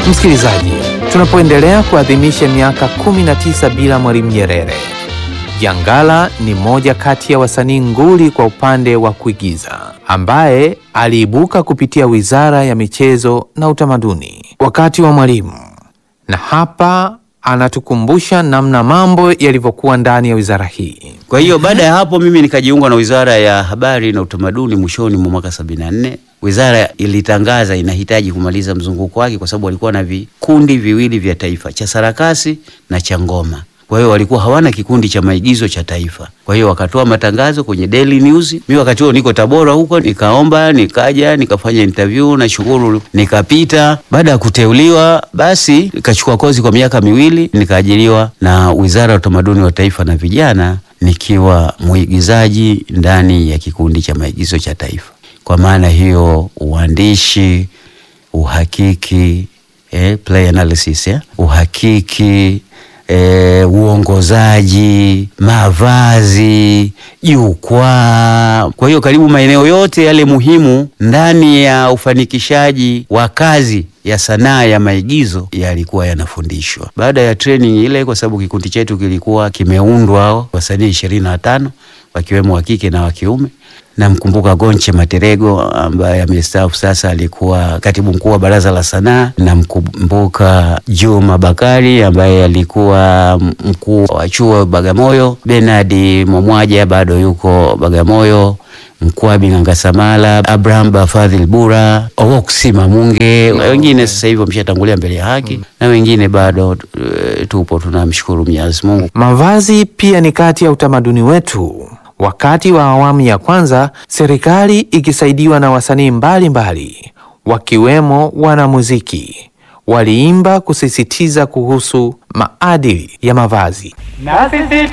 Msikilizaji, tunapoendelea kuadhimisha miaka 19 bila Mwalimu Nyerere, Jangala ni moja kati ya wasanii nguli kwa upande wa kuigiza ambaye aliibuka kupitia Wizara ya Michezo na Utamaduni wakati wa Mwalimu, na hapa anatukumbusha namna mambo yalivyokuwa ndani ya wizara hii. Kwa hiyo baada ya hapo mimi nikajiunga na Wizara ya Habari na Utamaduni mwishoni mwa mwaka 74. Wizara ilitangaza inahitaji kumaliza mzunguko wake kwa sababu walikuwa na vikundi viwili vya taifa, cha sarakasi na cha ngoma. Kwa hiyo walikuwa hawana kikundi cha maigizo cha taifa. Kwa hiyo wakatoa matangazo kwenye Daily News. Mimi wakati huo niko Tabora huko, nikaomba, nikaja, nikafanya interview na shukuru, nikapita. Baada ya kuteuliwa, basi nikachukua kozi kwa miaka miwili, nikaajiriwa na Wizara ya Utamaduni wa Taifa na Vijana, nikiwa mwigizaji ndani ya kikundi cha maigizo cha taifa. Kwa maana hiyo uandishi, uhakiki, eh, play analysis, eh, uhakiki E, uongozaji, mavazi, jukwaa. Kwa hiyo karibu maeneo yote yale muhimu ndani ya ufanikishaji wa kazi ya sanaa ya maigizo yalikuwa yanafundishwa. Baada ya training ile, kwa sababu kikundi chetu kilikuwa kimeundwa wasanii ishirini na tano wakiwemo wa kike na wa kiume. Namkumbuka Gonche Materego ambaye amestaafu sasa, alikuwa katibu mkuu wa baraza la sanaa. Namkumbuka Juma Bakari ambaye alikuwa mkuu wa chuo Bagamoyo. Bernard Momwaja bado yuko Bagamoyo. Mkwabi Ngangasamala, Abraham Bafadhil Bura, Owoksi Mamunge, wengine sasa hivi wameshatangulia mbele ya haki na wengine bado e, tupo tunamshukuru Mwenyezi Mungu. Mavazi pia ni kati ya utamaduni wetu. Wakati wa awamu ya kwanza, serikali ikisaidiwa na wasanii mbalimbali wakiwemo wanamuziki waliimba kusisitiza kuhusu maadili ya mavazi. Na sisi